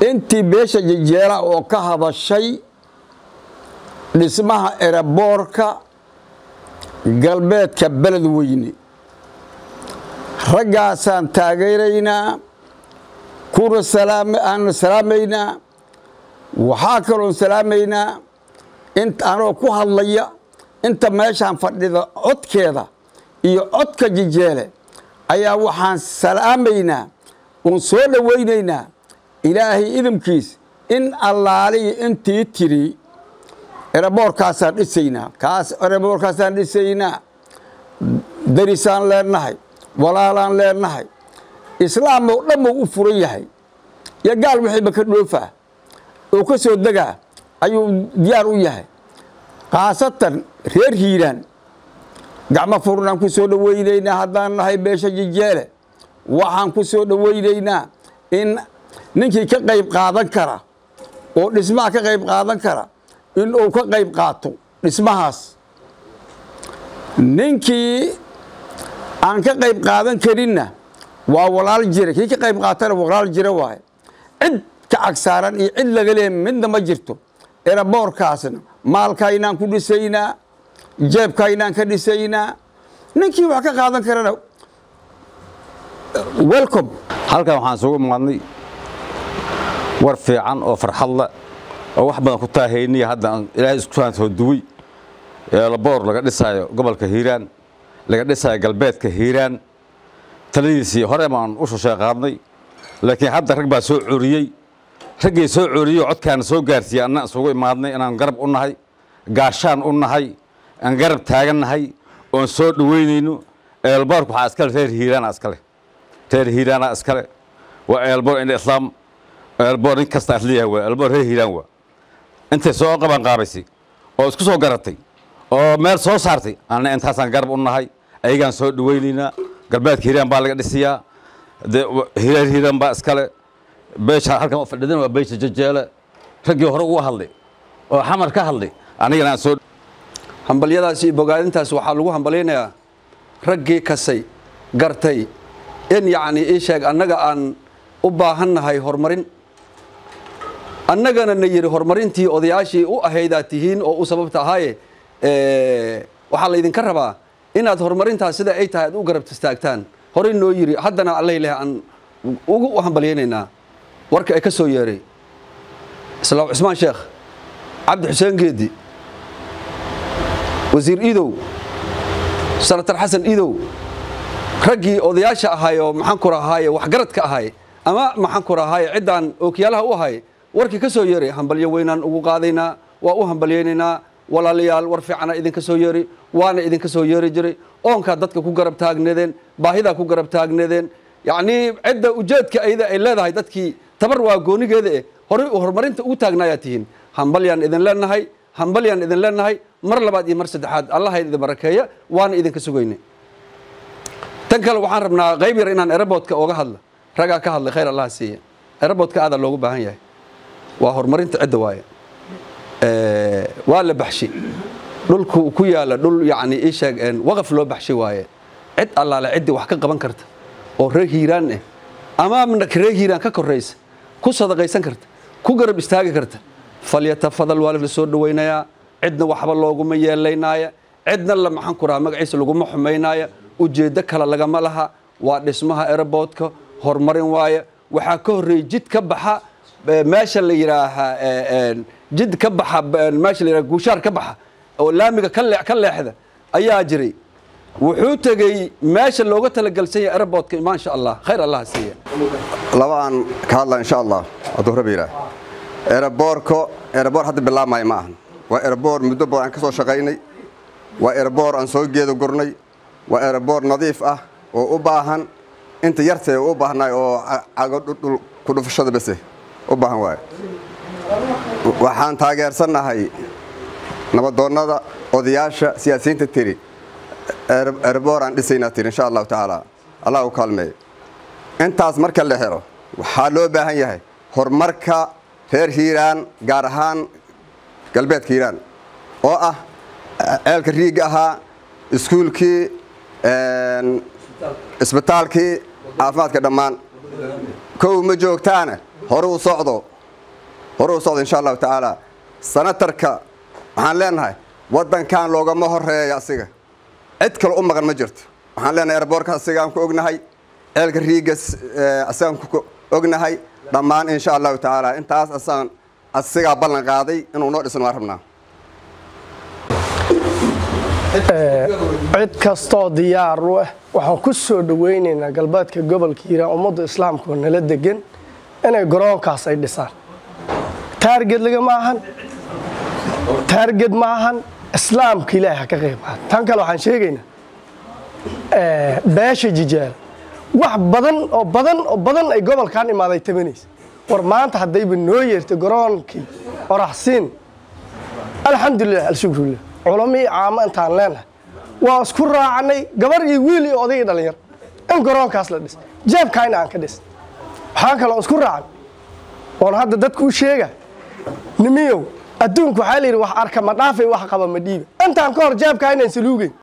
intii beesha jejeela oo ka hadashay dhismaha eraboorka galbeedka beled weyne raggaasaan taageeraynaa kuna aan salaamaynaa waxaa kaloon salaamaynaa anoo ku hadlaya inta meeshaan fadhida codkeeda iyo codka jijeele ayaa waxaan salaamaynaa oon soo dhowaynaynaa ilaahay idamkiis in allaaliya intii tiri eraboorkaasaan dhisaynaa kaas eraboorkaasaan dhisaynaa darisaan leenahay walaalaan leenahay islaam oo dhammoo u furan yahay iyo gaal wixiiba ka dhoofaa oo ka soo degaa ayuu diyaar u yahay khaasatan reer hiiraan gacmo furnaan ku soo dhowaynaynaa haddaan nahay beesha jijeele waxaan ku soo dhowaynaynaa in ninkii ka qayb qaadan kara oo dhismaha ka qayb qaadan kara in uu ka qayb qaato dhismahaas ninkii aan ka qayb qaadan karinna waa walaal jira kii ka qayb qaatana walaal jira waaye cid ka cagsaaran iyo cid laga leeya midna ma jirto eraboorkaasna maalkaynaan ku dhisaynaa jeebkaynaan ka dhisaynaa ninkii wax ka qaadan karana welcome halkan waxaan isugu imaadnay war fiican oo farxad leh oo wax badan ku taahayniya hadda aan ilaahay isku saan soo duway eelaboor laga dhisaayo gobolka hiiraan laga dhisaayo galbeedka hiiraan taladiisii hore baan u shoshay qaadnay laakiin hadda rag baa soo coriyey raggii soo coriyey codkaana soo gaarsiiyey anna isugu imaadnay inaan garab u nahay gaashaan u nahay aan garab taagannahay oon soo dhoweynayno eelboorka waxaa iskale reer hiiraana iskale reer hiiraana iskale waa eelboor indha islaam eelboor nin kasta asliyaha waa eelboor reer hiiraan waa intay soo qaban qaabaysay oo isku soo garatay oo meel soo saartay anna intaasaan garab u nahay ayagaan soo dhoweynaynaa galbeedka hiiraan baa laga dhisiyaa dee reer hiiraan baa iskale beesha halkan fadhidan waa beesha jajeele raggii hore uga hadlay oo xamar ka hadlay anigana aan soo hambalyadaas iyo bogaadintaas waxaa lagu hambalyaynayaa raggii kasay gartay in yacni ii sheeg annaga aan u baahannahay horumarin annagana na yidhi horumarintii odayaashii u ahaydaad tihiin oo u sababta ahaaye waxaa laydinka rabaa inaad horumarintaas sida ay tahay aad u garab istaagtaan horey noo yidhi haddana alla ilaahay aan ugu hambalyaynaynaa warka ay ka soo yeeray islaam cismaan sheekh cabdi xuseen geedi wasiir iidow sanatar xasan iidow raggii odayaasha ahay oo maxaan ku rahaaye waxgaradka ahay ama maxaan ku rahaaye ciddaan ookiyaalaha u ahay warkii ka soo yeeray hambalyo weynaan ugu qaadaynaa waa u hambalyaynaynaa walaalayaal war fiicana idinka soo yeeri waana idinka soo yeeri jiray oonkaa dadka ku garab taagneedeen baahidaa ku garab taagneedeen yacnii cidda ujeedka ayda ay leedahay dadkii tabar waa goonigeeda eh horey horumarinta ugu taagnaayaa tihiin hambalyaan idin leenahay hambalyaan idin leenahay mar labaad iyo mar saddexaad allaha idin barakeeya waana idinka sugayna tan kale waxaan rabnaa qayb yar inaan eraboodka oga hadla ragaa ka hadlay khayr allaha siiya eraboodka aadaa loogu baahan yahay waa horumarinta cidda waaye waa la baxshi dhulku ku yaala dhul yacni ii sheeg waqaf loo baxshi waaye cid allaale ciddii wax ka qaban karta oo reer hiiraan ah ama reer hiiraan ka koraysa ku sadaqaysan karta ku garab istaagi karta falyatafadal waa la soo dhowaynayaa cidna waxba looguma yeelaynaaya cidna la maxaan ku rahaa magaciisa laguma xumaynaaya ujeeddo kale lagama laha waa dhismaha eraboodka horumarin waaya waxaa ka horreeyey jid ka baxa meesha la yidhaahaa jid ka baxa meesha la yidhaha guushaar ka baxa oo laamiga ka lee ka leexda ayaa jiray wuxuu tegey meesha looga talagalsan yahay eraboodka maasha allah khayr allah siiya laba aan ka hadla insha allah hadduu rabi yidhaah eraboorko eraboor hadda bilaabmaya ma ahan waa eraboor muddo badan aan ka soo shaqaynay waa eraboor aan soo geedo gurnay waa eraboor nadiif ah oo u baahan inta yartee u baahnaay oo cago dhul ku dhufashada bese u baahan waaye waxaan taageersannahay nabadoonnada odayaasha siyaasiyiinta tiri eraboor aan dhisaynaa tiri insha allahu tacaala allah u kaalmeeyo intaas marka la helo waxaa loo baahan yahay horumarka reer hiiraan gaar ahaan galbeedka hiiraan oo ah ceelka riigga ahaa iskuulkii isbitaalkii caafimaadka dhammaan kow ma joogtaana hore u socdo hore u socda insha allahu tacaala sanatarka waxaan leenahay waddankan loogama horeeya asiga cid kale u maqan ma jirto waxaan leenahay eraboorka asigaan ku ognahay ceelka riigas asigaan ku ognahay dhammaan insha allahu tacaala intaas asaan asigaa ballan qaaday inuu noo dhisan waan rabnaa cid kastoo diyaar u ah waxaan ku soo dhowaynaynaa galbeedka gobolka hiiraan ummadda islaamka oo nala degan inay garoonkaas ay dhisaan taarged lagama ahan taarged ma ahan islaamka ilaahi ha ka qayb qaata tan kale waxaan sheegaynaa beesha jijaal wax badan oo badan oo badan ay gobolkan imaaday tabanaysa war maanta haddayba noo yeertay garoonkii oraxsiin alxamdulilah alshukrulah culamii caamo intaan leenahay waa isku raacnay gabar iyo wiil iyo oday iyo dhallinyar in garoonkaas la dhis jeebkaayna aan ka dhis waxaan kaloo isku raacan oon hadda dadku u sheega nimiyow adduunku waxaa la yidhi wax arka ma dhaafay wax qaba ma dhiiba intaan ka hor jeebkaa inaan saluugeyn